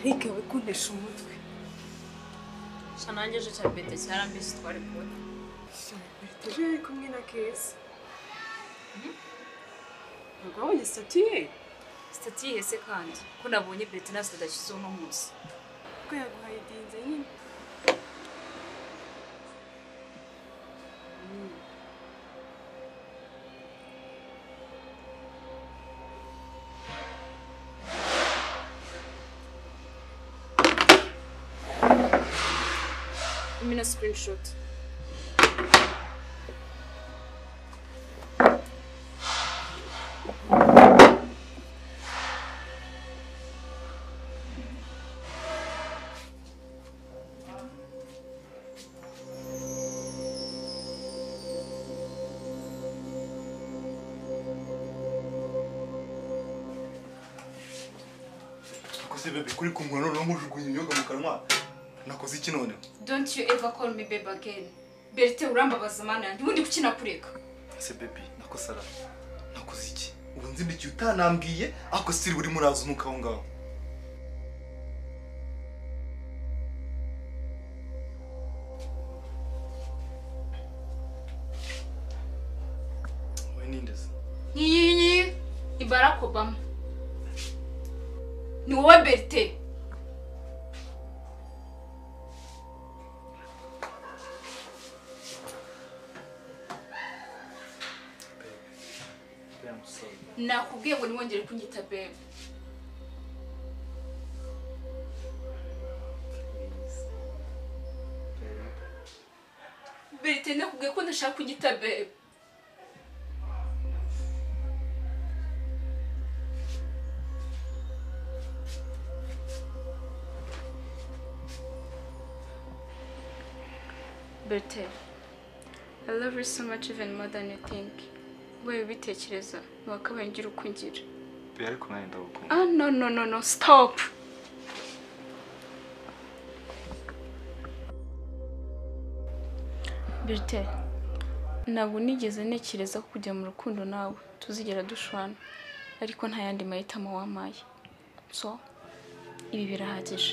Eric we kuntesha umutwe nanjye ejo cya bete cyarambisi twari kubona ejo yari kumwe na keza ntabwo wabonye sitati ye sitati yihese kandi ko nabonye bete na sadashyizeho uno munsi kuko yaguhaye idinze nyine imena sikirinishoti Nakoze bebe kuri kumwe noneho mujugunya imyuga mu kanwa. Nakoze iki none? donti yu eva koru mi bebe ageni berite urambabaza mana yanjye ubundi kuki nakureka Se bebe nakosara. Nakoze iki? Ubu nzi ndi utanambwiye ariko siri buri muraza unuka aho ngaho. Wowe nindeze. nkiyi ngiyi ni barack obama ni wowe berite nakubwiye ngo ntiwongere kunyita bebe berite nakubwiye ko ndashaka kunyita bebe Berthe, I love you so much even more than you think. Wowe ubitekereza wakabaye ngira uko ngira. Bebe ariko nanjye ndagukunda. Ah no no no no stop. Berthe, ntabwo nigeze ntekereza ko kujya mu rukundo nawe tuzigera dushwana ariko nta yandi mahitamo wampaye. So, ibi birahagije.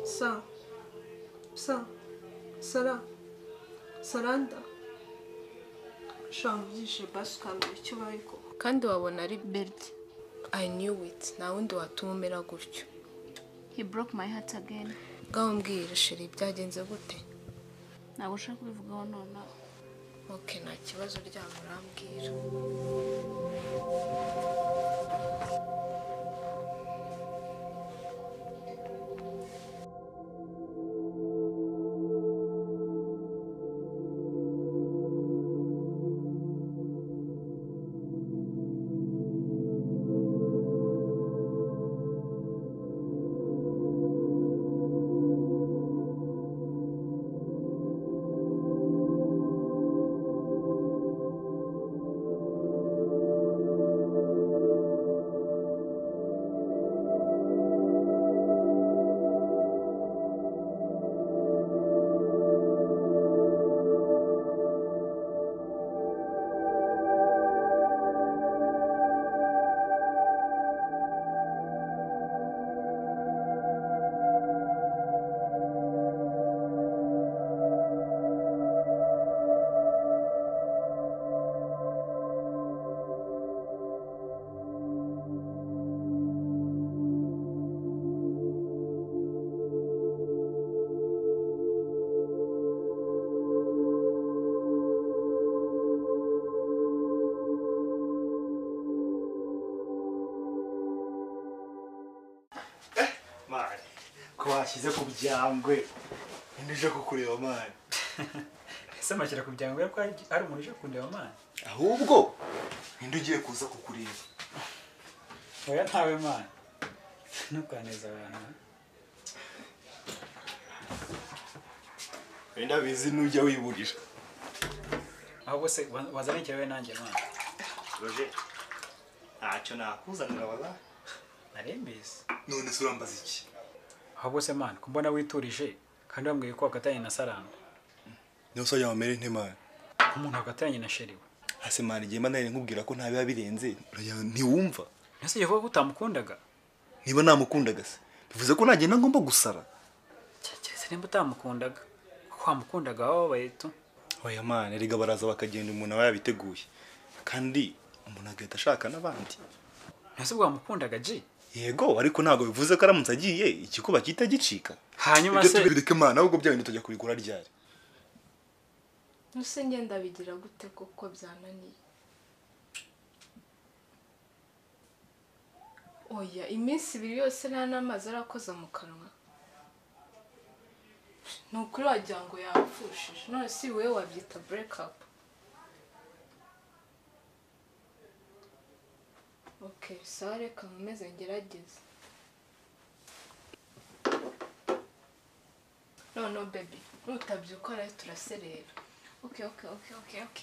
sa sa sara saranda ushobora kubyishe basi ukambara icyo ubaye koko kandi wabona ari beride i knew it nta wundi watuma umera gutyo He broke my heart again. bwawe mbwira sheri byagenze gute ntabwo ushaka kubivugaho nonaha oke nta kibazo uryama urambwira mani ko washyize ku byangwe Ninde uje kukureba mani? ese amashyira ku byangwe ko ari- ari umuntu uje kundeba mani Ahubwo ninde ugiye kuza kukureba? oya ntawe mani ntukaneze abantu wenda bizi nujya wiburira ahubwo se wa- wazana ikirahure nanjye mwana roger ntacyo nakuzanira wala narembese none se urambaza iki ahubwo se mwana kumbona witurije kandi wambwiye ko wakatanye na saranda niba usajya wamere ntemana umuntu wakatanye na sheri we hasi mwana igihe mba nari nkubwira ko nta biba birenze uragira ngo ntiwumva ese yavuga ko utamukundaga niba namukundaga se bivuze ko nagenda ngomba gusara keretse nimba utamukundaga kuko wamukundaga wababaye tu oya mana erega baraza bakagenda umuntu aba yabiteguye kandi umuntu agahita ashaka n'abandi ntese ubwo wamukundaga ji yego ariko ntabwo bivuze ko aramutse agiye igikuba gihita gicika hanyuma ibyo se tubireke mana ahubwo bya bindi tujya kubigura ryari Ese ngenda bigira gute kuko byananiye oya iminsi ibiri yose nta n'amazi arakoza mu kanwa ni ukuri wagira ngo yapfushije none si wowe wabyita burekapu ok sawa reka nkomeze ngerageze noneho bebi nutabyuka rero turaserera ok ok ok ok ok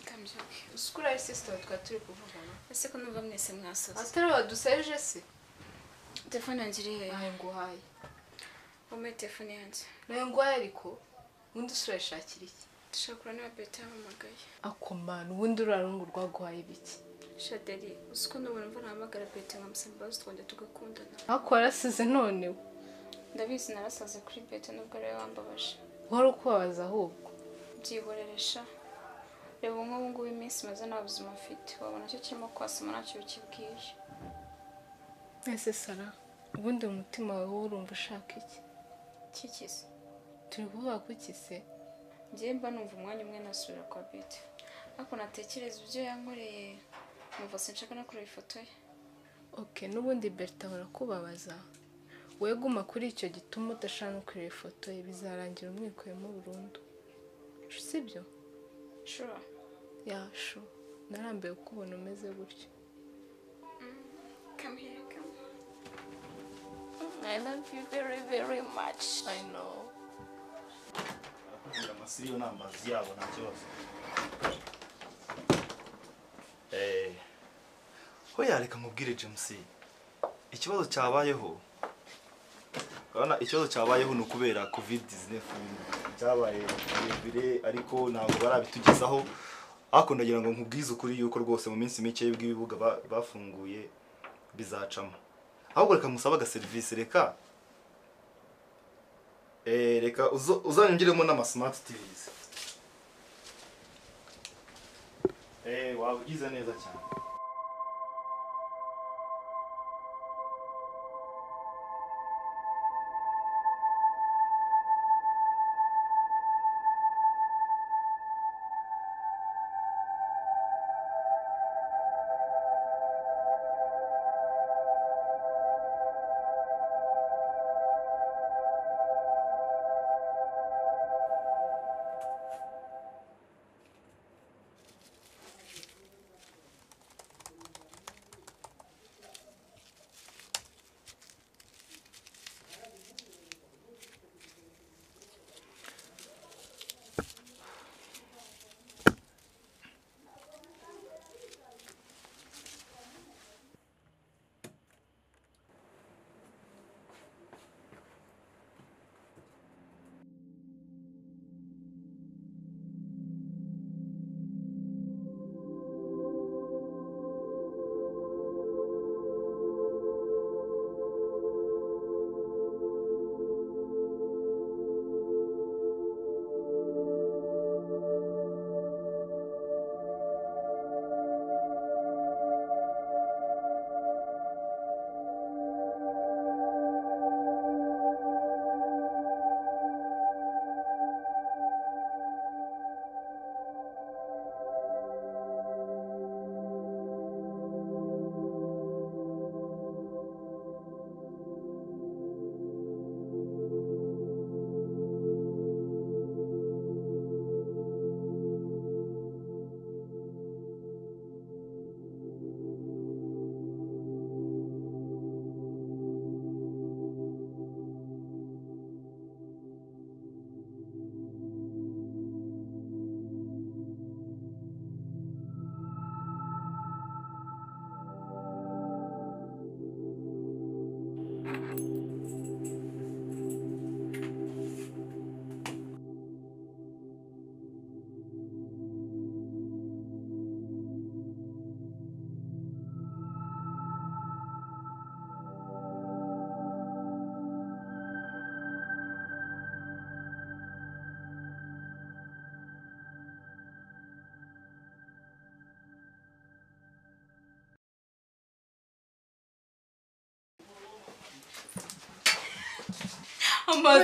kambyuke uzi ko uriya sisiteme twari turi kuvugana ese ko numva mwese mwasoze atari baduseje se telefone yanjye iri hehe ntayo nguhaye umpe telefone yanjye nayo nguhaye ariko ubundi usurayishakira iki dushobora kureba niba beta yahamagaye akomana ubundi uriya rungu rwaguhaye biki shadeli uzi ko n'ubu numva nahamagara beta nkamusaba imbabazi twongera tugakundana ariko warasize none ndabizi narasaze kuri beta nubwo ariwe wambabaje wari ukubabaza ahubwo byihoreresha reba nk'ubu ngubu iminsi maze nta buzima mfite wabona cyo kirimo kwasoma ntacyo bikibwiye ese sara ubundi mu mutima wawe wowe urumva ushaka iki kikize turi kuvuga ku iki se njyewe mba numva umwanya umwe nasubira kwa beta ariko natekereza ibyo yankoreye numva sinshaka no kureba ifoto ye ok n'ubundi berita barakubabaza wowe guma kuri icyo gituma udashaka no kureba ifoto ye bizarangira umwikuyemo burundu si byo shura yashu narambiwe kubona umeze gutyo come here come I love you very very much i know amasiriyo ni amazi yabo nta kibazo Eh, hoya reka nkubwire james ikibazo cyabayeho urabona ikibazo cyabayeho ni ukubera covid 19 byabaye birebire ariko ntabwo barabitugezaho ariko ndagira ngo nkubwize ukuri yuko rwose mu minsi mike y'ubwo ibibuga ba- bafunguye bizacamo ahubwo reka musabe agaserivisi reka Eh, reka uzo- uzanyongiremo n'ama smart tvs Eh, wabigize neza cyane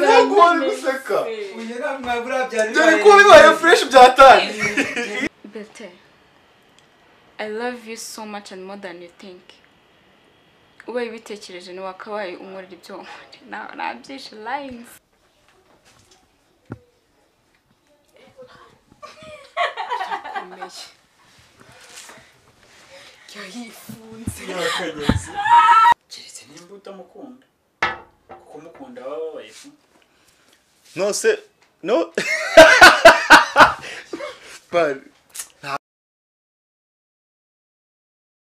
ntabwo wari guseka uyu nta mwabura byari dore ko bibaye fureshi byatanye Bertin, I love you so much and more than you think. Ubaye ubitekereje ni wakabaye unkorera ibyo wankorera. Na- Nabyishe lines. keretse nimba utamukunda kuko umukunda baba babaye pe. no se no Man,